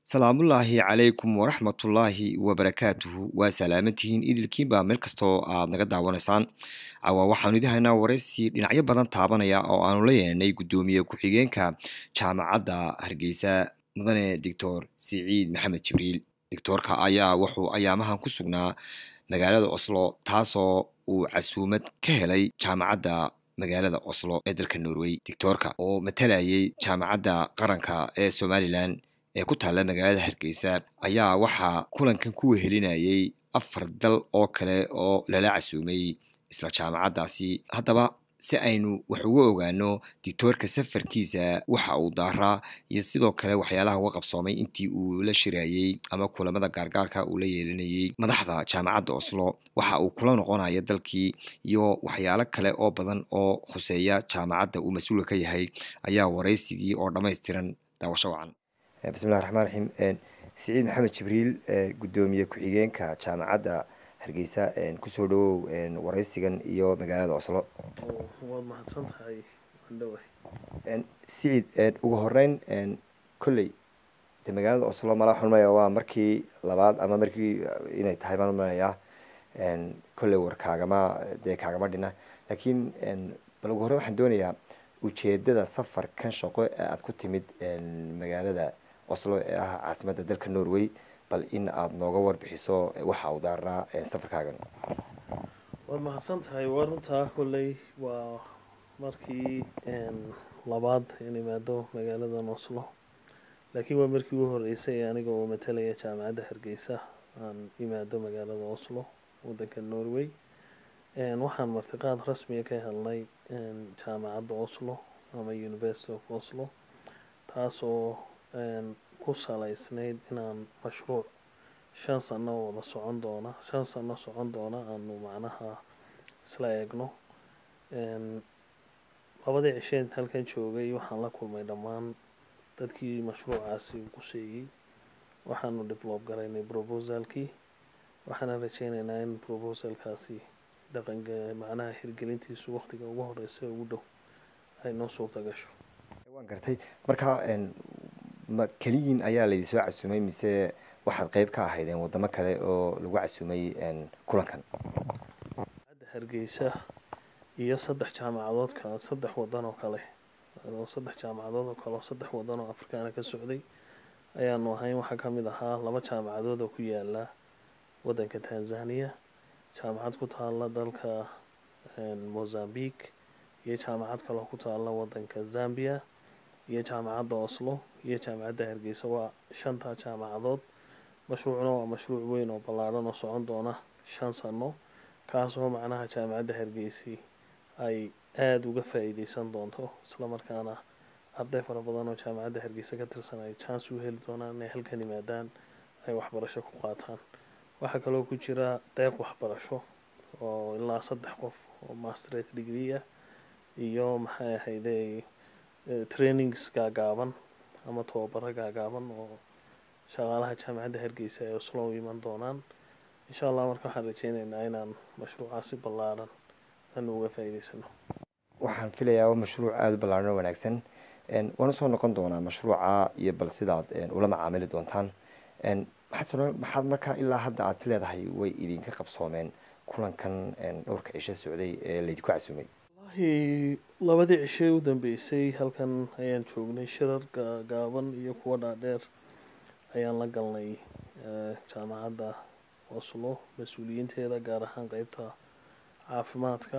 salaamullaahi calaykum waraxmatullaahi wabarakaatuhu waa salaamantihiin idilkiinbaa meel kastoo aad naga daawanaysaan cawaa waxaanu idin haynaa waraysi dhinacyo badan taabanaya oo aanu la yeelnay guddoomiye ku-xigeenka jaamacadda hargeysa mudane doctor siciid maxamed jibriil doctoorka ayaa wuxuu ayaamahan ku sugnaa magaalada oslo taasoo uu casuumad ka helay jaamacadda magaalada oslo ee dalka norway doctoorka oo matalayay jaamacadda qaranka ee somalilan ee ku taalla magaalada hargeysa ayaa waxaa kulankan ku wehelinayay afar dal oo kale oo lala casuumay isla jaamacaddaasi haddaba si aynu wax uga ogaano dictoorka safarkiisa waxa uu daaraa iyo sidoo kale waxyaalaha uga qabsoomay intii uu la shirayey ama kulamada gaargaarka uu la yeelinayey madaxda jaamacadda oslo waxa uu kula noqonaya dalkii iyo waxyaalo kale oo badan oo khuseeya jaamacadda uu mas-uulka ka yahay ayaa waraysigii oo dhammaystiran daawasho wacan bismillahi raxmaan raxiim siciid maxamed jibriil guddoomiye ku-xigeenka jaamacadda hargeysa kusoo dhawow waraysigan iyo magaalada oslo waad mahadsan tahay andhawa siciid ugu horeyn kolley de magaalada oslo mala waxaan umaleya waa markii labaad ama markii inay tahay baan umaleyaa kolley war kaagama dee kaagama dhina laakiin bal ugu horreyn waxaan doonayaa ujeedada safarkan shaqo ee aada ku timid magaalada oslo ee ah caasimadda dalka norway bal in aada nooga warbixiso waxa uu daarnaa safarkaagan waad mahadsan tahay waa runtaa kolley waa markii labaad in imaado magaaladan oslo laakiin waa markii ugu horreysay aniga oo matalaya jaamacadda hargeysa aan imaado magaalada oslo waddanka norway waxaan martiqaad rasmiga ka helnay jaamacadda oslo ama university of oslo taasoo ku salaysnayd inaan mashruuc shan sano wada socon doona shan sano socon doona aanu macnaha isla eegno labadii cisheen halkan joogay waxaan la kulmay dhammaan dadkii mashruucaasi quseeyey waxaanu develop garaynay proposalkii waxaana rajeyneynaa in proposalkaasi dhaqanka macnaha hirgelintiisu waqtiga ugu horeysa ugu dhow ay noo suurta gasho waan gartay marka ma keliyiin ayaa laydin soo casuumay mise waxaad qeyb ka ahaydeen wadamo kale oo lagu casuumay kulankan hadda hargeysa iyo saddex jaamacadood kale saddex wadan oo kale oo saddex jaamacadood oo kale oo saddex wadan oo afrikaana ka socday ayaanu ahayn waxaa ka mid ahaa laba jaamacadood oo ku yaala waddanka tanzania jaamacad ku taalla dalka mozambique iyo jaamacad kaloo ku taalla waddanka zambia iyo jaamacadda oslo iyo jaamacadda hargeysa waa shantaa jaamacadood mashruucna waa mashruuc weyn oo ballaadhan oo socon doona shan sano kaasoo macnaha jaamacadda hargeysi ay aada uga faa-iideysan doonto islamarkaana arday fara badan oo jaamacadda hargeysa ka tirsan ay chance u heli doonaan inay halkan yimaadaan ay waxbarasho ku qaataan waxaa kaloo ku jira deeq waxbarasho oo ilaa saddex qof oo masterate degree ah iyo maxay ahayde trainings gaagaaban ama tababaro gaagaaban oo shaqaalaha jaamacadda hargeysa ay oslo u iman doonaan insha allah marka waxaan rajeyneynaa inaan mashruucaasi ballaaran aanu uga faa-iideysano waxaan filayaa waa mashruuc aada u ballaaran oo wanaagsan waana soo noqon doonaa mashruuca iyo bal sidaad ula macaamili doontaan maxaad maxaad markaa ilaa hadda aada is leedahay way idinka qabsoomeen kulankan dhowrka cisho socday ee laydinku casuumay wallahi labadii cishee u dambeysay halkan ayaan joognay shirar gaaban iyo kuwa dhaadheer ayaan la galnay jaamacadda oslo mas-uuliyiinteeda gaar ahaan qeybta caafimaadka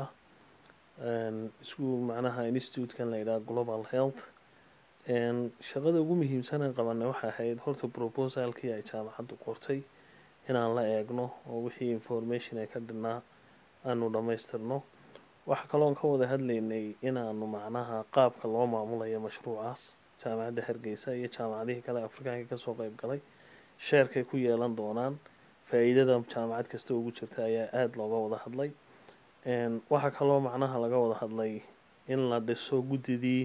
isku macnaha institutekan la yidhaha global health shaqada ugu muhiimsanan qabanay waxay ahayd horta proposalkii ay jaamacaddu qortay inaan la eegno oo wixii information ay ka dhinaa aanu dhammaystirno waxaa kaloon ka wada hadlaynay inaanu macnaha qaabka loo maamulayo mashruucaas jaamacadda hargeysa iyo jaamacadihii kale afrikaanka kasoo qeyb galay sheerkay ku yeelan doonaan faa-iidada jaamacad kasta ugu jirta ayaa aada looga wada hadlay waxaa kaloo macnaha laga wada hadlay in la dhiso guddidii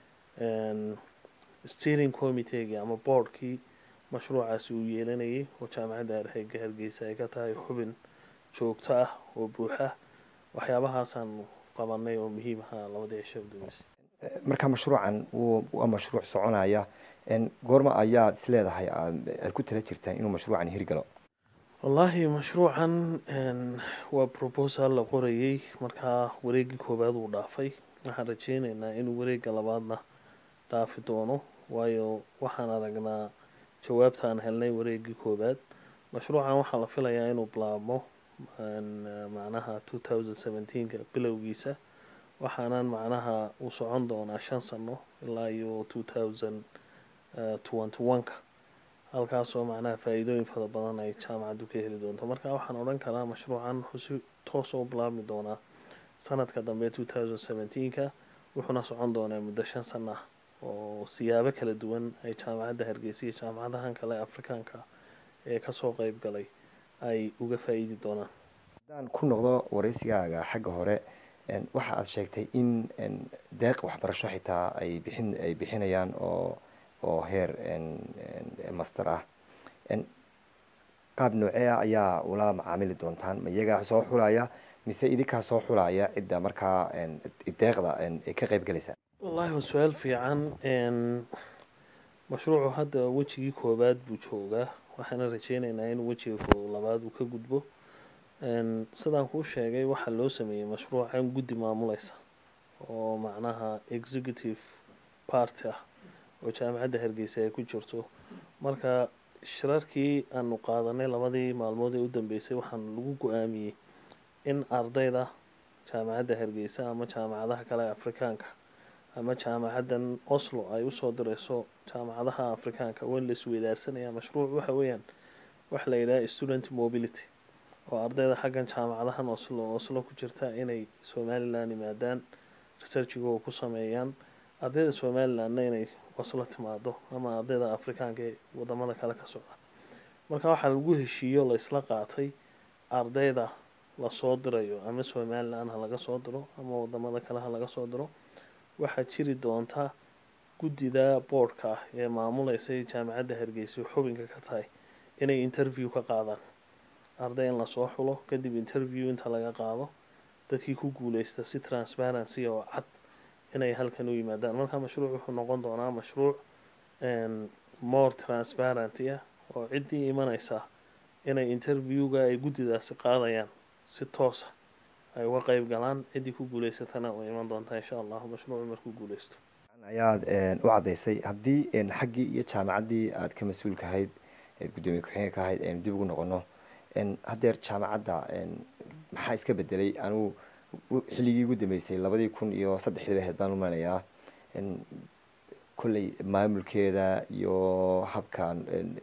steering committeegii ama boardkii mashruucaasi uu yeelanayay oo jaamacadda arheyga hargeysa ay ka tahay xubin joogto ah oo buuxa waxyaabahaasaan qabanay oo muhiim ahaa labadii cisho udambeysay marka mashruucan waa mashruuc soconaya goorma ayaad is leedahay aad ku tala jirtaan inuu mashruucan hirgalo wallaahi mashruucan waa proposal la qorayey markaa wareegii koowaad uu dhaafay waxaan rajeyneynaa inuu wareega labaadna dhaafi doono waayo waxaan aragnaa jawaabta aan helnay wareegii koowaad mashruucan waxaa la filayaa inuu bilaabmo macnaha two thousand seventeenka bilowgiisa waxaanan macnaha uu socon doonaa shan sano ilaa iyo two thousand twenty one-ka halkaasoo macnaha faa-iidooyin fara badan ay jaamacaddu ka heli doonto marka waxaan odhan karaa mashruucan wuxuu si toosa u bilaabmi doonaa sanadka dambe two thousand seventeenka wuxuuna socon doonaa muddo shan sano ah oo siyaabo kala duwan ay jaamacadda hargeysa iyo jaamacadahan kale afrikaanka ee kasoo qeyb galay ay uga faa-iidi doonaan haddaan ku noqdo wareysigaaga xagga hore waxa aad sheegtay in deeq waxbarasho xitaa ay bixin ay bixinayaan oo oo heer master ah qaab noocee ah ayaa ula macaamili doontaan ma iyagaa soo xulaya mise idinkaa soo xulaya cidda markaa deeqda ay ka qeyb galaysaa wallahi waa su-aal fiican mashruucu hadda wejigii koowaad buu joogaa waxaana rajeyneynaa in wejiga labaad uu ka gudbo sidaan kuu sheegay waxaa loo sameeyey mashruucan guddi maamuleysa oo macnaha executive party ah oo jaamacadda hargeysa ay ku jirto marka shirarkii aanu qaadanay labadii maalmood ee u dambeysay waxaan lagu go-aamiyey in ardayda jaamacadda hargeysa ama jaamacadaha kale ee afrikaanka ama jaamacaddan oslo ay usoo direyso jaamacadaha afrikaanka waa in la isweydaarsanaya mashruuc waxa weeyaan waxa la yidhaha student mobility oo ardayda xaggan jaamacadahan oslo oslo ku jirta inay somalilan yimaadaan researchigooda ku sameeyaan ardayda somalilandna inay oslo timaado ama ardayda afrikaanka ee wadamada kale ka socda marka waxaa lagu heshiiyo la isla qaatay ardayda lasoo dirayo ama somalilan ha laga soo diro ama wadamada kale ha laga soo diro waxaa jiri doonta guddida boardka ah ee maamuleysay jaamacadda hargeysa xubinka ka tahay inay interview ka qaadaan arday in lasoo xulo kadib interview inta laga qaado dadkii ku guuleysta si transparency oo cad inay halkan u yimaadaan marka mashruuc wuxuu noqon doonaa mashruuc more transparenty ah oo ciddii imaneysa inay interviewga ay guddidaasi qaadayaan si toosa ay uga qeyb galaan ciddii ku guuleysatana way iman doontaa insha allahu mashruucu markuu guuleysto ayaad u caddaysay haddii xaggii iyo jaamacaddii aad ka mas-uulka ahayd eed guddoomiye ku-xigeenka ahayd aynu dib ugu noqono haddeer jaamacadda maxaa iska bedelay anugu xilligii ugu dambeysay labadii kun iyo saddexdii ahayd baan umanayaa kolley maamulkeeda iyo habka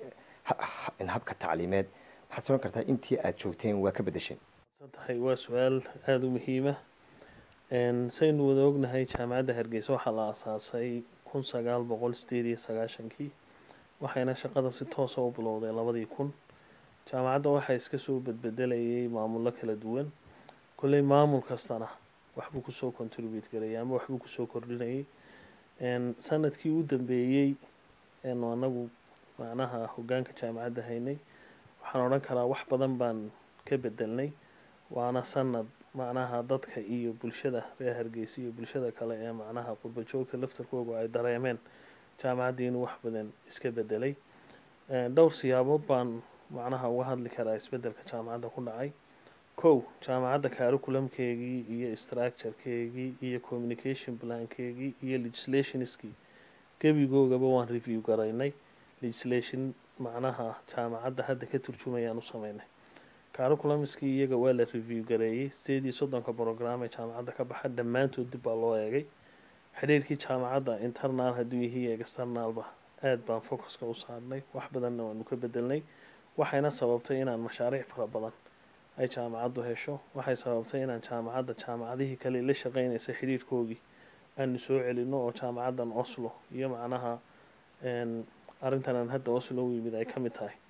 habka tacliimeed waxaad soran kartaa intii aad joogteen waa ka bedesheen tahay waa su-aal aada u muhiima saynu wada ognahay jaamacadda hargeysa waxaa la asaasay kun sagaal boqol sideed iyo sagaashankii waxayna shaqada si toosa u bilowday labadii kun jaamacadda waxaa iska soo bedbedelayay maamullo kala duwan kolley maamul kastana waxbuu kusoo contribute garayay ama waxbuu kusoo kordhinayay sanadkii u dambeeyey eenu anagu macnaha hogaanka jaamacadda haynay waxaan odhan karaa wax badan baan ka bedelnay waana sanad macnaha dadka iyo bulshada reer hargeysa iyo bulshada kale ee macnaha qurba joogta laftarkooga ay dareemeen jaamacaddii inuu wax badan iska bedelay dhowr siyaabood baan macnaha uga hadli karaa isbedelka jaamacadda ku dhacay kow jaamacadda curriculumkeegii iyo structurekeegii iyo communication plankeegii iyo legislationskii gebigoogaba waan review garaynay legislation macnaha jaamacadda hadda ka turjumayaan u sameynay curriculumskii iyaga waa la review gareeyey sideed iyo soddonka program ee jaamacadda ka baxa dhammaantood dib baa loo eegay xidhiirkii jaamacadda internal hadduu yahiy externalba aada baan focuska u saarnay wax badanna waanu ka bedelnay waxayna sababtay inaan mashaariic fara badan ay jaamacaddu hesho waxay sababtay inaan jaamacadda jaamacadihii kale la shaqeynaysa xidhiirhkoogii aanu soo celino oo jaamacaddan oslo iyo macnaha arrintan aan hadda oslo u yimid ay ka mid tahay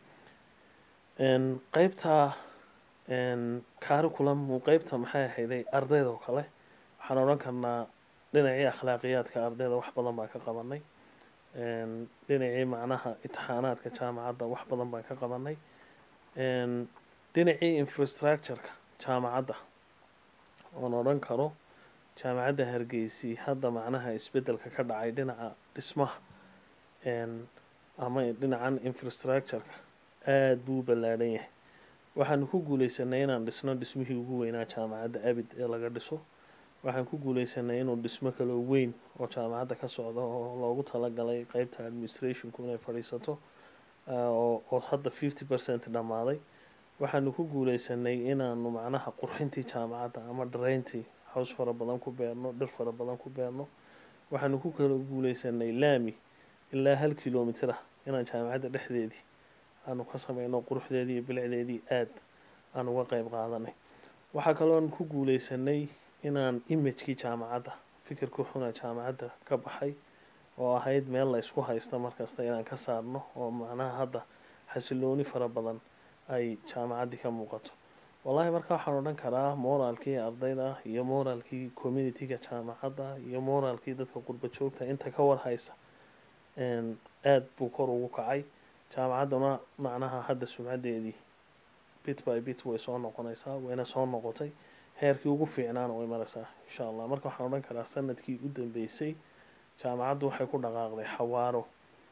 qeybta curriculum qeybta maxay ahayday ardayda oo kale waxaan odhan karnaa dhinacii akhlaaqiyaadka ardayda wax badan baan ka qabanay dhinacii macnaha itixaanaadka jaamacadda wax badan baan ka qabanay dhinacii infrastructureka jaamacadda oon odhan karo jaamacadda hargeysi hadda macnaha isbeddelka ka dhacay dhinaca dhismaha ama dhinacan infrastructureka aada buu u ballaadhan yahay waxaanu ku guuleysanay inaan dhisno dhismihii ugu weynaa jaamacadda abid ee laga dhiso waxaan ku guuleysanay inuu dhismo kaloo weyn oo jaamacadda ka socda oo loogu talagalay qeybta administrationku inay fadhiisato oo hadda fifty percent dhammaaday waxaanu ku guuleysanay inaanu macnaha qurxintii jaamacadda ama dharayntii haws fara badan ku beerno dhir fara badan ku beerno waxaanu ku kala guuleysanay laami ilaa hal kilomitr ah inaan jaamacadda dhexdeedii aanu ka sameyno quruxdeedii iyo bilicdeedii aada aan uga qeyb qaadanay waxaa kalooan ku guuleysanay inaan imagekii jaamacadda fikirka xuna jaamacadda ka baxay oo ahayd meel la isku haysto markasta inaan ka saarno oo macnaha hadda xasilooni fara badan ay jaamacaddii ka muuqato wallaahi marka waxaan odhan karaa moraalkii ardayda iyo moraalkii communitiga jaamacadda iyo moraalkii dadka qurba joogta inta ka warhaysa aada buu kor ugu kacay jaamacadduna macnaha hadda sumcaddeedii bit by bit way soo noqonaysaa wayna soo noqotay heerkii ugu fiicnaana way maraysaa insha allah marka waxaan odhan karaa sanadkii u dambeysay jaamacaddu waxay ku dhaqaaqday xawaaro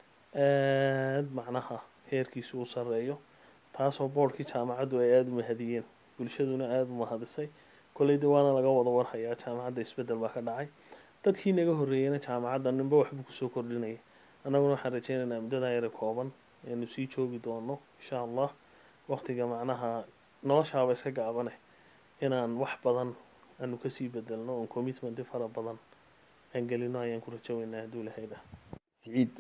aada macnaha heerkiisu u sarreeyo taasoo boodhkii jaamacaddu ay aada u mahadiyeen bulshaduna aada u mahadisay kolleyda waana laga wada warhayaa jaamacadda isbeddel baa ka dhacay dadkii naga horreeyeyna jaamacadda ninba waxbuu kusoo kordhinaya annaguna waxaan rajeynaynaa muddadaa yara kooban aynu sii joogi doono insha allah waqtiga macnaha noloshaaba iska gaabane inaan wax badan aanu kasii bedelno oon commitmenti fara badan aan gelino ayaan ku rajaweynaa hadduu lahayda siciid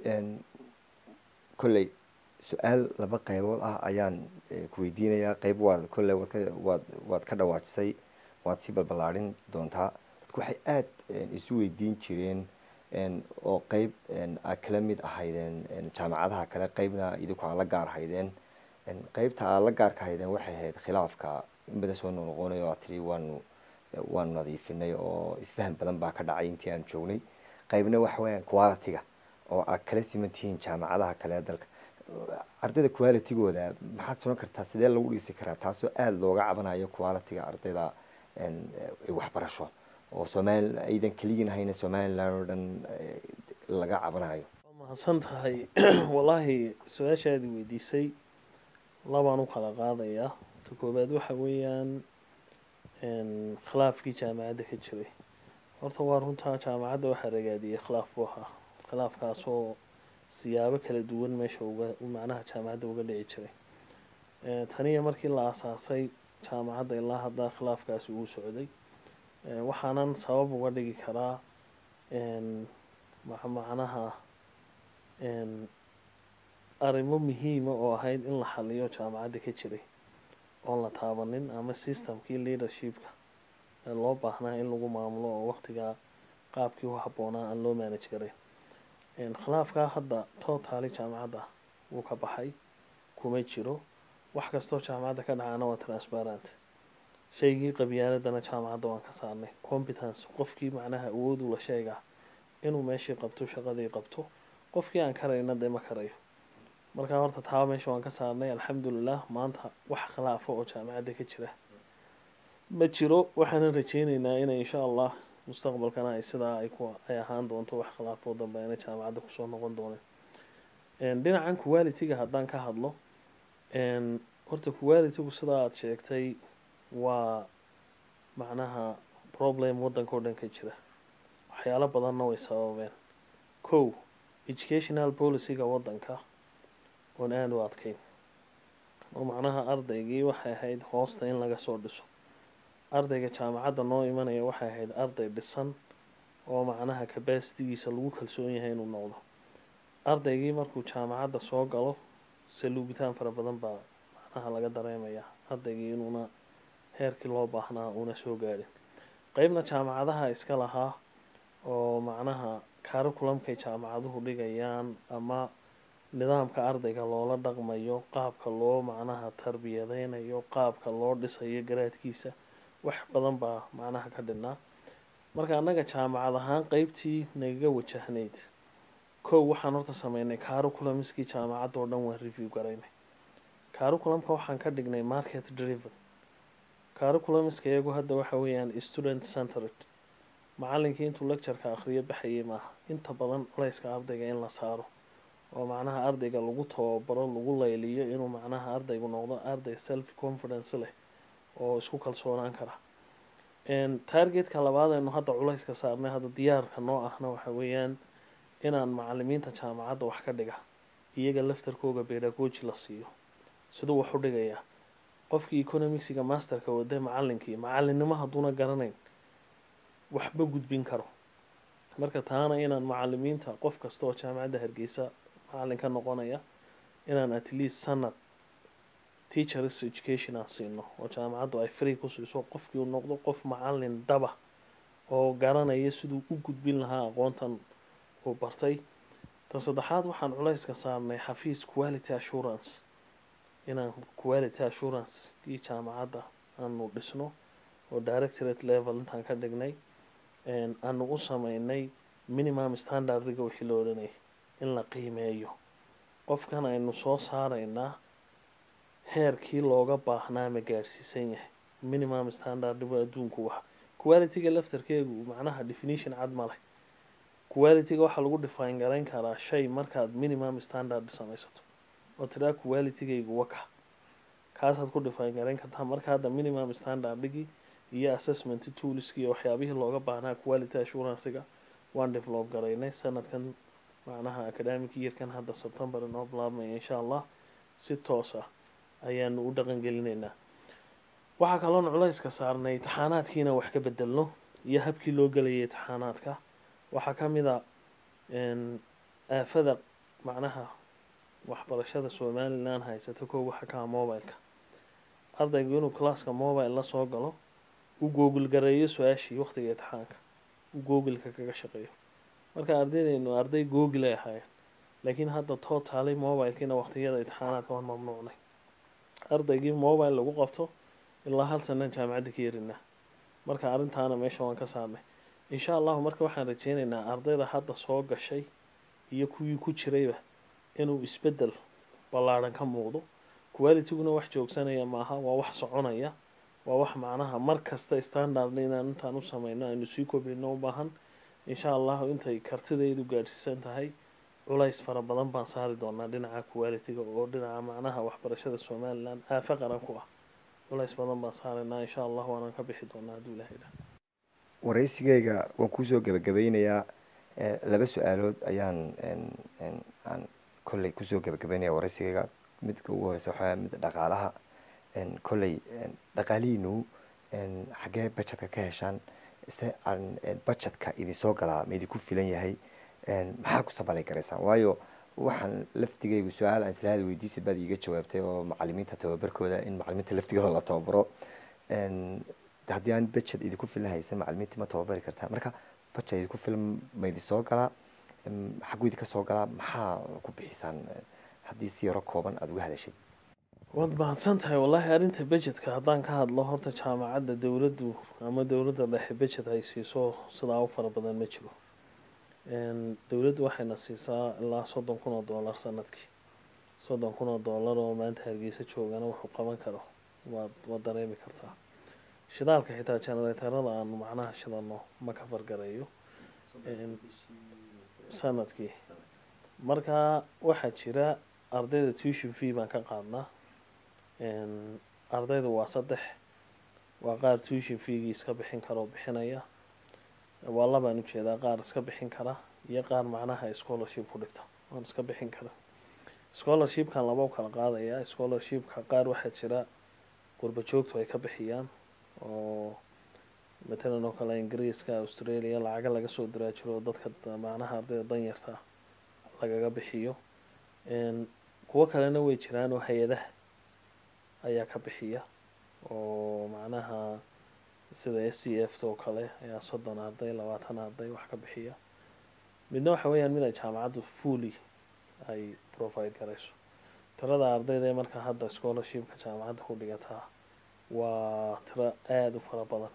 kolley su-aal laba qeybood ah ayaan ku weydiinayaa qeyb waad kolley waad ka waad waad ka dhawaajisay waad sii balballaadhin doontaa dadku waxay aada isu weydiin jireen oo qeyb aad kala mid ahaydeen jaamacadaha kale qeybna idinku aad la gaar haydeen qeybta aad la gaarka haydeen waxay ahayd khilaafka in badan soo noqnoqonayo aad tiri waanu waanu nadiifinay oo isfahan badan baa ka dhacay intii aan joognay qeybna waxa weyaan quality-ga oo aad kala siman tihiin jaamacadaha kale ee dalka ardayda qualitygooda maxaad sunan kartaa sidee lagu dhisi karaa taasoo aada looga cabanayo quality-ga ardayda waxbarasho oo somaali aydan keligiin hayna somaliland oo dhan laga cabanayo waa mahadsan tahay wallaahi su-aashaadi weydiisay labaan u kala qaadayaa ta koobaad waxa weeyaan khilaafkii jaamacadda ka jiray horta waa runtaa jaamacadda waxaa ragaadiyey khilaaf buu ahaa khilaafkaasoo siyaabo kala duwan meesha uga macnaha jaamacadda uga dhici jiray taniya markii la aasaasay jaamacadda ilaa hadda khilaafkaasi uu socday waxaanan sabab uga dhigi karaa macnaha arrimo muhiima oo ahayd in la xaliyo jaamacadda ka jiray oon la taabanin ama systemkii leadershipka ee loo baahnaa in lagu maamulo oo waqtigaa qaabkii u habboonaa aan loo manage garay khilaafkaa hadda totaali jaamacadda wuu ka baxay kuma jiro wax kastoo jaamacadda ka dhacaana waa transparent shaygii qabyaaladana jaamacadda waan ka saarnay competence qofkii macnaha awoodu la sheegaa inuu meeshii qabto shaqadii qabto qofkii aan karayna dee ma karayo markaa horta taaba meesha waan ka saarnay alxamdulilah maanta wax khilaafo oo jaamacadda ka jira ma jiro waxaanan rajeyneynaa inay insha allah mustaqbalkana ay sidaa ay ku ay ahaan doonto wax khilaafoo dambe inay jaamacadda kusoo noqon dooneen dhinacan quality-ga haddaan ka hadlo horta quality-gu sidaa aada sheegtay waa macnaha problem waddanka oo dhan ka jira waxyaalo badanna way sababeen kow educational policy-ga waddanka oon aada u adkeyn oo macnaha ardaygii waxay ahayd hoosta in laga soo dhiso ardayga jaamacadda noo imanaya waxay ahayd arday dhisan oo macnaha capacitigiisa lagu kalsoon yahay inuu noqdo ardaygii markuu jaamacadda soo galo saluubitaan fara badan baa macnaha laga dareemayaa ardaygii inuuna heerkii loo baahnaa uuna soo gaadhin qeybna jaamacadaha iska lahaa oo macnaha curriculumkay jaamacaduhu dhigayaan ama nidaamka ardayga loola dhaqmayo qaabka loo macnaha tarbiyadeynayo qaabka loo dhisayo garaadkiisa wax badan baa macnaha ka dhinnaa marka annaga jaamacad ahaan qeybtii nagaga wajahnayd kow waxaan horta sameynay curriculumskii jaamacadda oo dhan waan review garaynay curriculumka waxaan ka dhignay market driven curriculumska iyagu hadda waxa weeyaan student centered macalinkii intuu lectureka akhriyo baxayay maaha inta badan culayska ardayga in la saaro oo macnaha ardayga lagu tababaro lagu layliyo inuu macnaha ardaygu noqdo arday self confidence leh oo isku kalsoonaan kara targetka labaad aynu hadda culayska saarnay hadda diyaarka noo ahna waxa weeyaan inaan macalimiinta jaamacadda wax ka dhiga iyaga laftarkooga bedagoji la siiyo siduu wax u dhigayaa qofkii economicsiga masterka wade macalinkii macalinimo hadduuna garanayn waxba gudbin karo marka taana inaan macalimiinta qof kasta oo jaamacadda hargeysa macalin ka noqonaya inaan at least sanad teachers education aan siino oo jaamacaddu ay free ku siiso qofkii uu noqdo qof macalin dhaba oo garanaya siduu u gudbin lahaa aqoontan uu bartay tan saddexaad waxaan culayska saarnay xafiis quality assurance inaan quality assurance kii jaamacadda aanu dhisno oo directorate level intaan ka dhignay aanu u sameynay minimum standardiga wixii la odhanayay in la qiimeeyo qofkan aynu soo saaraynaa heerkii looga baahnaa ma gaadhsiisan yahay minimum standardigu adduunku waxa qualityga laftarkeegu macnaha definition cad ma leh qualityga waxaa lagu define garayn karaa shay markaad minimum standard samaysato oo tiraa qualitygaygu waka kaasaad ku define garayn kartaa marka hadda minimum standardigii iyo assessment toolskii waxyaabihii looga baahnaa quality assurancega waan develop garaynay sanadkan macnaha academic yearkan hadda september inoo bilaabmaya insha allah si toos ah ayaanu u dhaqan gelinaynaa waxaa kaloon culayska saarnay itixaanaadkiina wax ka bedelno iyo habkii loo gelayay itixaanaadka waxaa ka mid a aafada macnaha waxbarashada somalilan haysato kow waxa ka ah mobileka ardaygu inuu classka mobile la soo galo uu googl gareeyo su-aashii waqtiga itixaanka uu googleka kaga shaqeeyo marka ardaydaynu arday google ay ahaayeen laakiin hadda totally mobilekiina waqtiyada itixaanaadka waan mamnuucnay ardaygii mobile lagu qabto ilaa hal sanaan jaamacadda ka yarinaa marka arrintaana meesha waan ka saarnay insha allahu marka waxaan rajeynaynaa ardayda hadda soo gashay iyo kuwii ku jirayba inuu isbedel ballaadhan ka muuqdo qualityguna wax joogsanaya maaha waa wax soconaya waa wax macnaha mar kasta standardna inaan intaan u sameyno aynu sii kobcino u baahan insha allahu intay kartidaydu gaadhsiisan tahay culays fara badan baan saari doonaa dhinaca qualityga oo dhinaca macnaha waxbarashada somalilan aafe qaran ku ah culays badan baan saaraynaa insha allah waanaan ka bixi doonaa hadduu ilahay dha waraysigayga waan kusoo gebagabeynayaa laba su-aalood ayaan aan kolley kusoo gebagabeynaya waraysigayga midka ugu horeysa waxaa mid dhaqaalaha kolley dhaqaalihiinu xaggee bajetka ka heshaan se aan bajetka idinsoo galaa ma idinku filan yahay maxaa ku sabalay garaysaan waayo waxaan laftigaygu su-aal aan islaada weydiisa baad iiga jawaabtay oo macalimiinta tababarkooda in macalimiinta laftigooda la tababaro haddii aan bajet idinku filan haysan macalimiinta ma tababari kartaa marka bajet idinku filan ma idinsoo galaa xagu idinka soo galaa maxaa ku bixisaan haddii si yaro kooban aada uga hadashid waad mahadsan tahay wallaahi arrinta bajetka haddaan ka hadlo horta jaamacadda dowladdu ama dowladda dhexe bajet ay siiso sidaa u fara badan ma jiro dowladdu waxayna siisaa ilaa soddon kun oo dollar sanadkii soddon kun oo dollar oo maanta hargeysa joogana wuxuu qaban karo waad waad dareemi kartaa shidaalka xitaa generatorada aanu macnaha shidano ma ka fargareeyo sanadkii marka waxaa jira ardayda tuition fee baan ka qaadnaa ardayda waa saddex waa qaar tuition feegii iska bixin kara oo bixinaya waa labaan ujeedaa qaar iska bixin kara iyo qaar macnaha scholarship ku dhigta waan iska bixin kara scholarshipkan laba u kala qaadaya scholarshipka qaar waxaa jira qurba joogtu ay ka bixiyaan oo matalan oo kale ingiriiska australia lacaga laga soo diraa jiro dadka macnaha ardayda danyarta lagaga bixiyo kuwo kalena way jiraan oo hay-adaha ayaa ka bixiya oo macnaha sida s c f oo kale ayaa soddon arday labaatan arday wax ka bixiya midna waxa weeyaan mid ay jaamacaddu fully ay provide garayso tirada ardayda ee marka hadda scholarshipka jaamacadda ku dhigataa waa tiro aada u fara badan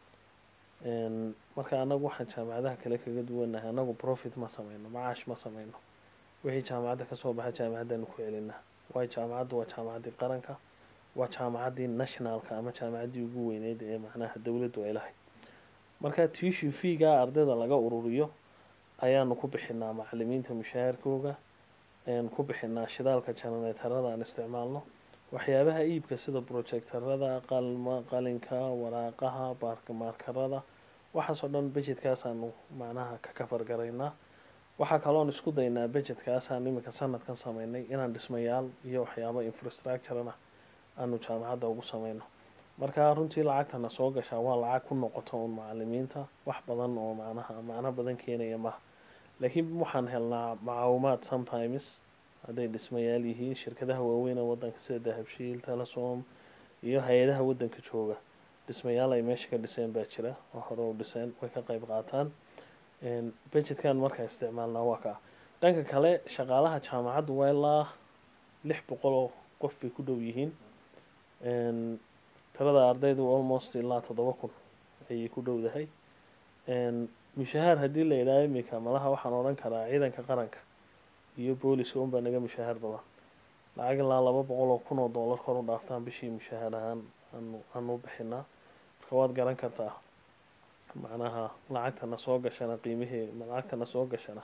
marka anagu waxaan jaamacadaha kale kaga duwanahay anagu profit ma sameyno macaash ma sameyno wixii jaamacadda kasoo baxa jaamacaddaanu ku celinaa waayo jaamacaddu waa jaamacaddii qaranka waa jaamacaddii nationalka ama jaamacaddii ugu weyneyd ee macnaha dowladdu ay lahayd marka tuition feegaa ardayda laga ururiyo ayaanu ku bixinaa macalimiinta mushaharkooga ku bixinaa shidaalka jananeetarada aan isticmaalno waxyaabaha iibka sida projectarada qalma qalinka waraaqaha baarkamaarkarada waxaasoo dhan budgetkaasanu macnaha ka kafargaraynaa waxaa kaloon isku daynaa budgetkaasaan iminka sanadkan sameynay inaan dhismayaal iyo waxyaabo infrastructurena aanu jaamacadda ugu sameyno marka runtii lacagtana soo gashaa waa lacag ku noqoto uun macalimiinta wax badan oo macnaha macno badan keenaya maha laakiin waxaan helnaa macaawimaad sometimes hadday dhismayaal yihiin shirkadaha waaweyn ee wadanka sida dahabshiil telesom iyo hay-adaha wadanka jooga dhismayaal ay meesha ka dhiseen baa jira oo hore u dhiseen way ka qeyb qaataan budgetkan markaa isticmaalnaa waa kaa dhanka kale shaqaalaha jaamacaddu waa ilaa lix boqol oo qof bay ku dhow yihiin tirada ardaydu almost ilaa toddoba kun ayay ku dhowdahay mushahaar haddii la yidhaaho iminka malaha waxaan odhan karaa ciidanka qaranka iyo booliska unbaa naga mushahaar badan lacag ilaa laba boqol oo kun oo dollar kor u dhaaftaan bishii mushahaar ahaan aanu aanu bixinaa marka waad garan kartaa macnaha lacagtana soo gashana qiimihii lacagtana soo gashana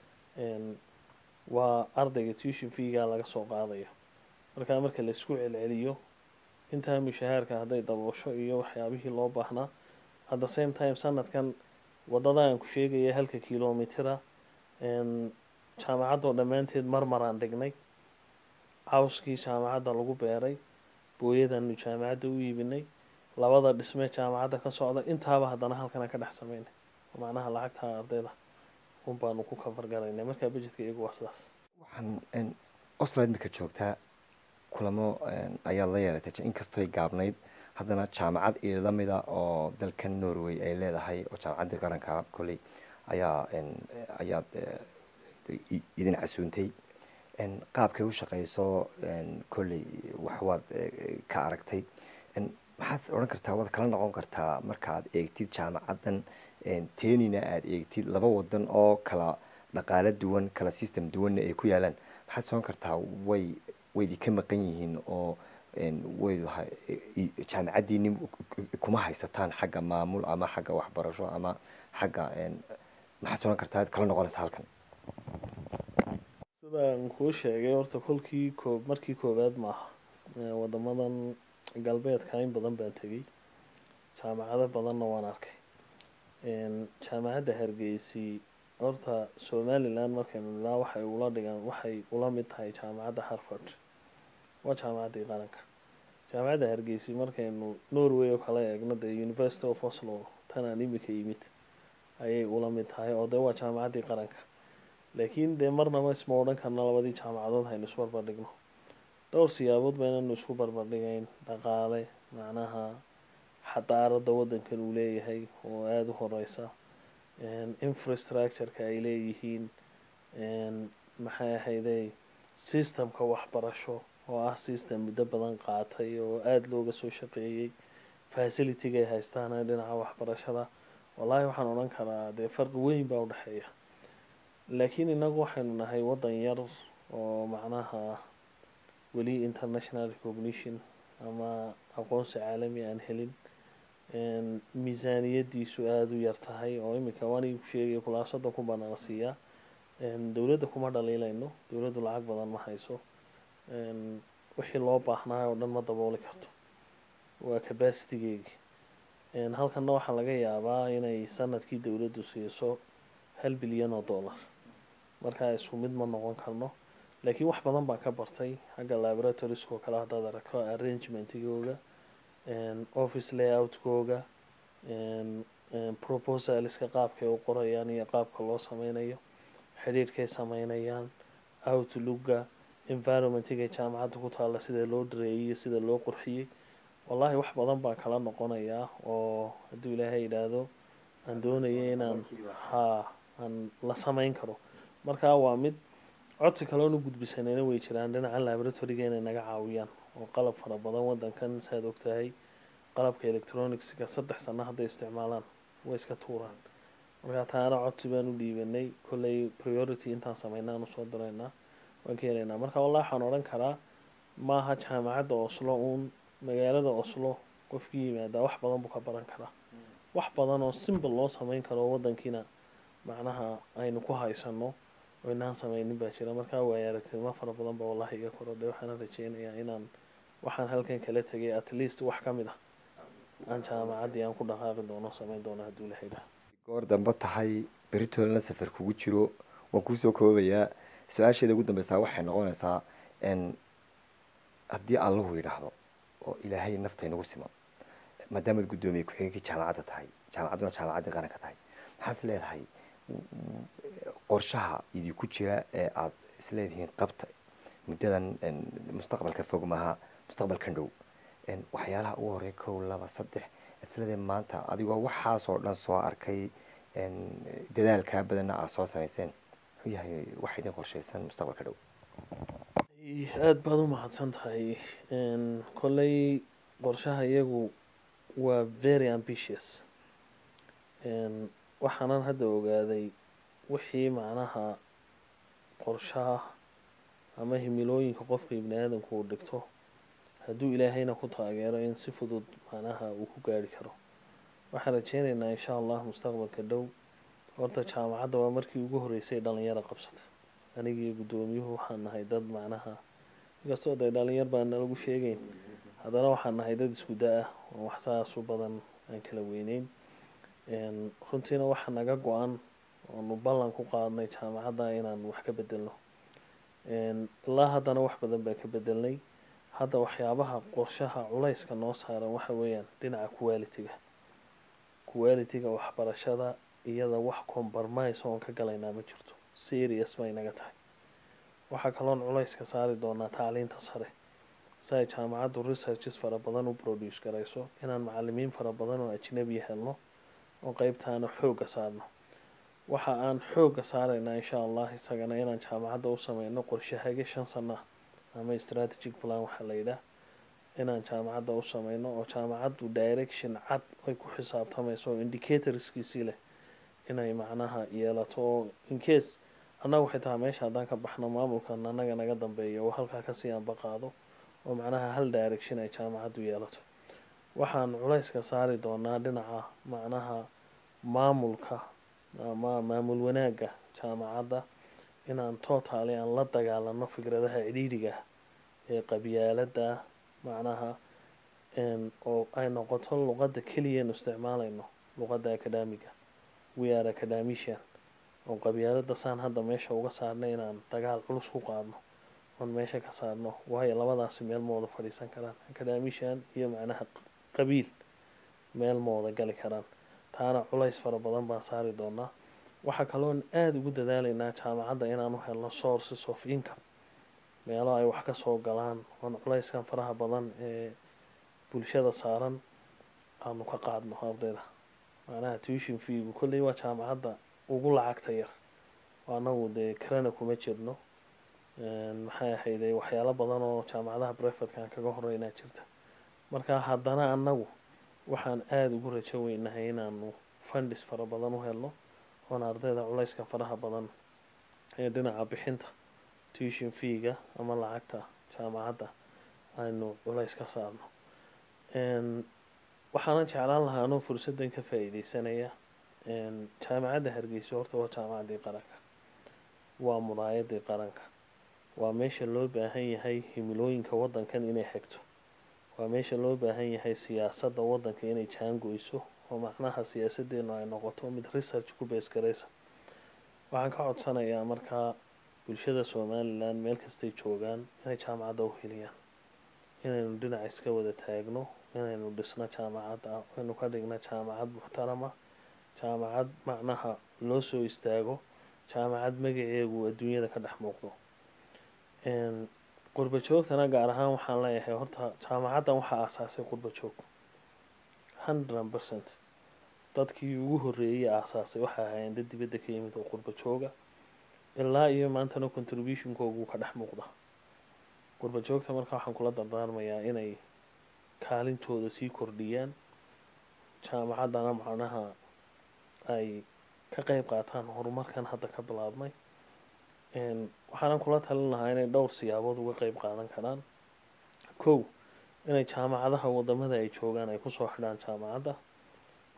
waa ardayga tuition feegaa laga soo qaadaya markaa marka la isku celceliyo intaa mushahaarka hadday daboosho iyo waxyaabihii loo baahnaa at the same time sanadkan wadada aan ku sheegaya halka kilomitira jaamacaddoo dhammaanteed marmaraan dhignay cawskii jaamacadda lagu beeray booyadaanu jaamacadda u iibinay labada dhismee jaamacadda ka socda intaaba haddana halkana ka dhex sameynay macnaha lacagta ardayda un baanu ku kafargaraynay markaa budgetka iyagu waa sidaas waxaan australia imika joogtaa kulamo ayaad la yeelatay inkastoy gaabnayd haddana jaamacad ila mida oo dalkan norway ay leedahay oo jaamacaddii qaranka kolley ayaa ayaad idin casuuntay qaabkay u shaqeyso kolley waxwaad ka aragtay maxaad odhan kartaa waad kala noqon kartaa markaad eegtid jaamacaddan tenina aada eegtid laba wadan oo kala dhaqaalo duwan kala system duwanna ay ku yaalaan maxaad soon kartaa way waydi ka maqan yihiin oo waydu jaamacaddiini kuma haysataan xagga maamul ama xagga waxbarasho ama xagga maxaad soon kartaa kala noqonaysa halkan sidaan kuu sheegay horta kolkii koob markii koowaad maaha wadamadan galbeedka in badan baan tegay jaamacado badanna waan arkay jaamacadda hargeysi horta somaliland markaynu nilaa waxay ula dhigaan waxay ula mid tahay jaamacadda harvard waa jaamacaddii qaranka jaamacadda hargeysi markaynu norway oo kala eegno dee university of oslo tanaan imika yimid ayay ula mid tahay oo dee waa jaamacaddii qaranka laakiin dee marnaba isma odhan karno labadii jaamacadood haynu isbarbardhigno dhowr siyaabood ba inaynu isku barbardhigayn dhaqaale macnaha xadaaradda waddankan uu leeyahay oo aada u horeysa infrastructureka ay leeyihiin maxay ahayday systemka waxbarasho oo ah system muddo badan qaatay oo aada looga soo shaqeeyey facilityga ay haystaan dhinaca waxbarashada wallaahi waxaan odhan karaa dee farqi weyn baa udhexeeya laakiin inagu waxaynu nahay waddan yar oo macnaha weli international recognition ama aqoonsi caalami aan helin miisaaniyadiisu aada u yar tahay oo iminka waanigu sheegay kulaasada ku banaana siiyaa dowladda kuma dhaliilayno dowladdu lacag badan ma hayso wixii loo baahnaa oo dhan ma dabooli karto waa capacitigeegi halkanna waxaa laga yaabaa inay sanadkii dowladdu siiso hal bilyan oo dollar markaa isku mid ma noqon karno laakiin wax badan baan ka bartay xagga laboratorieskoo kale haddaad aragto arrangementigooga office layoutkooga proposaliska qaabkay u qorayaan iyo qaabka loo sameynayo xidhiirhkay sameynayaan outlooga environmentigay jaamacadda ku taalla sida loo dhareeyey iyo sida loo qurxiyey wallaahi wax badan baan kala noqonayaa oo hadduu ilaahay yidhaahdo aan doonaya inaan haa aan la sameyn karo markaa waa mid codsi kaloonu gudbisanayna way jiraan dhinaca laboratoriga inay naga caawiyaan oo qalab fara badan waddankan saad ogtahay qalabka electronicska saddex sano hadday isticmaalaan way iska tuuraan markaa taana codsi baan u dhiibanay kolley priority intaan sameynaa aan usoo diraynaa waan ka helaynaa marka wallahi waxaan odhan karaa maaha jaamacadda oslo uun magaalada oslo qofkii yimaadaa wax badan buu ka baran karaa wax badan oo simple loo sameyn karo waddankiina macnaha aynu ku haysano oo inaan sameynin baa jira markaa waaya aragtinimo fara badan baa wallahi iga korodhay waxaana rajeynayaa inaan waxaan halkan kala tegay at least wax ka mid ah aan jaamacaddii aan ku dhaqaaqi doono sameyn doono hadduu ilahay dhaha goor dambe tahay beritoolana safar kugu jiro waan kuusoo koobayaa su-aasheeda ugu dambeysaa waxay noqonaysaa n haddii allahu yidhaahdo oo ilaahay nafta inagu siman maadaamaad guddoomiye ku-xigeenkii jaamacadda tahay jaamacadduna jaamacaddii qaranka tahay maxaad is leedahay qorshaha idinku jira ee aada isleedihiin qabta muddadan mustaqbalka fog maaha mustaqbalkan dhow waxyaalaha ugu horey kow laba saddex isleedahay maanta adigoo waxaasoo dhan soo arkay dadaalkaa badanna aada soo samayseen muxuu yahay wax idin qorshaysan mustaqbalka dhow aada baad u mahadsan tahay kolley qorshaha iyagu waa very ambitious waxaanan hadda ogaaday wixii macnaha qorshaha ama himilooyinka qofka ibni aadamku uu dhigto hadduu ilaahayna ku taageero in si fudud macnaha uu ku gaari karo waxaan rajeyneynaa insha allah mustaqbalka dhow horta jaamacadda waa markii ugu horreysay dhalinyaro qabsata anigii guddoomiyuhu waxaan nahay dad macnaha inkastoo dee dhalinyar baan nalagu sheegeyn haddana waxaan nahay dad isku da-ah oo wax saas u badan aan kala weyneyn runtiina waxaa naga go-an oonu ballan ku qaadnay jaamacadda inaan wax ka bedelno ilaa haddana wax badan baan ka bedelnay hadda waxyaabaha qorshaha culayska noo saaran waxa weeyaan dhinaca quality-ga quality-ga waxbarashada iyada wax compromise oon ka galaynaa ma jirto serious bay naga tahay waxaa kaloon culayska saari doonaa tacliinta sare si ay jaamacaddu researches fara badan u produce garayso inaan macalimiin fara badan oo ajnabi helno oo qeybtaana xoogga saarno waxa aan xoogga saaraynaa insha allah isagana inaan jaamacadda u sameyno qorshahage shan sana ah ama strategic plan waxaa la yidhaah inaan jaamacadda u sameyno oo jaamacaddu direction cad ay ku xisaabtamayso oo indicatorskiisii leh inay macnaha yeelato oo incase annagu xitaa meesha haddaan ka baxno maamulkan annaga naga dambeeya oo halkaa kasii anbaqaado oo macnaha hal direction ay jaamacaddu yeelato waxaan culayska saari doonaa dhinaca macnaha maamulka ama maamul wanaagga jaamacadda inaan totally aan la dagaalano fikradaha cidhiidhiga ee qabyaaladda macnaha oo ay noqoto luqadda keliyanu isticmaalayno luqadda acadamiga we are academician oo qabyaaladda saan hadda meesha uga saarnay inaan dagaal culus ku qaadno oon meesha ka saarno waayo labadaasi meel ma wada fadhiisan karaan academician iyo macnaha qabiil meel ma wada gali karaan taana culays fara badan baan saari doonaa waxaa kaloon aada ugu dadaalaynaa jaamacadda inaanu helno sources of income meelo ay wax ka soo galaan oon culayskan faraha badan ee bulshada saaran aanu ka qaadno ardayda macnaha tuition feegu kolley waa jaamacadda ugu lacagta yar oo annagu dee karana kuma jirno maxay ahayde waxyaalo badan oo jaamacadaha brefatkan kaga horeynaa jirta marka haddana annagu waxaan aada ugu rajo weynahay inaanu fundis fara badan u helno oon ardayda culayska faraha badan ee dhinaca bixinta tuition feega ama lacagta jaamacadda aynu culays ka saarno waxaanan jeclaan lahaa anoo fursaddan ka faa-iideysanaya jaamacadda hargeysa horta waa jaamacaddii qaranka waa muraayadii qaranka waa meesha loo baahan yahay himilooyinka waddankan inay xigto waa meesha loo baahan yahay siyaasadda waddanka inay jaangoyso oo macnaha siyaasaddeenu ay noqoto mid research ku beesgaraysa waxaan ka codsanayaa markaa bulshada somalilan meel kastay joogaan inay jaamacadda u heliyaan inaynu dhinac iska wada taagno inaynu dhisno jaamacadda aynu ka dhigno jaamacad muxtarama jaamacad macnaha loo soo istaago jaamacad magaceegu adduunyada ka dhex muuqdo qurba joogtana gaar ahaan waxaan leeyahay horta jaamacaddan waxaa aasaasay qurba joog hundred percent dadkii ugu horreeyey aasaasay waxay ahaayeen dad dibadda ka yimid oo qurba jooga ilaa iyo maantana contributionkoogu ka dhex muuqda qurba joogta marka waxaan kula dardaarmayaa inay kaalintooda sii kordhiyaan jaamacaddana macnaha ay ka qeyb qaataan horumarkan hadda ka bilaabmay waxaanan kula talin lahaa inay dhowr siyaabood uga qeyb qaadan karaan kow inay jaamacadaha wadamada ay joogaan ay kusoo xidhaan jaamacadda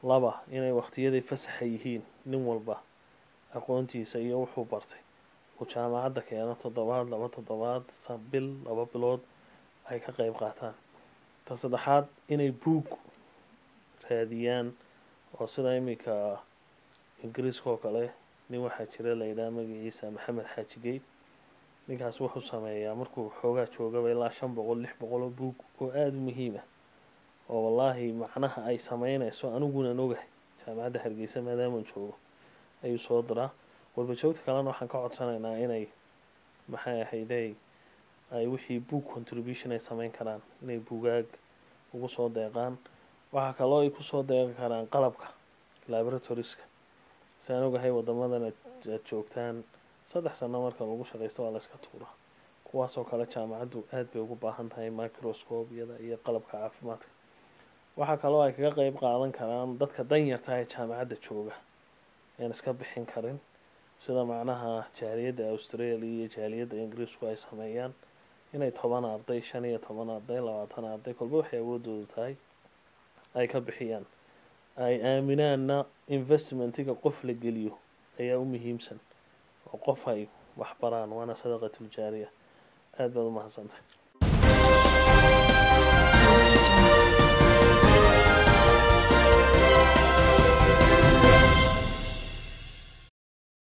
laba inay waqtiyaday fasaxa yihiin nin walba aqoontiisa iyo wuxuu bartay uu jaamacadda keeno toddobaad laba toddobaad bil laba bilood ay ka qeyb qaataan ta saddexaad inay buug raadiyaan oo sida iminka ingiriiska oo kale nin waxaa jira la yidhaha magaciisa maxamed xaaji geyd ninkaas wuxuu sameeyaa markuu xoogaa joogaba ilaa shan boqol lix boqol oo buug oo aada u muhiim ah oo wallaahi macnaha ay sameynayso anigunan ogahay jaamacadda hargeysa maadaaman joogo ayuu soo diraa walbajoogta kalena waxaan ka codsanaynaa inay maxay ahaydey ay wixii book contribution ay sameyn karaan inay buugaag ugu soo deeqaan waxaa kaloo ay kusoo deeqi karaan qalabka laboratorieska siaan ogahay wadamadan aad joogtaan saddex sano marka lagu shaqaysto waa la iska tuuraa kuwaasoo kale jaamacaddu aada bay ugu baahan tahay microscopyada iyo qalabka caafimaadka waxaa kaloo ay kaga qeyb qaadan karaan dadka danyarta ee jaamacadda jooga aan iska bixin karin sida macnaha jaaliyadda australia iyo jaaliyadda ingiriisku ay sameeyaan inay toban arday shan iyo toban arday labaatan arday kolba waxay awoodoodu tahay ay ka bixiyaan ay aaminaanna investmentiga qof la geliyo ayaa u muhiimsan oo qof ay wax baraan waana sadaqatuljaariya aada baad u mahadsantahay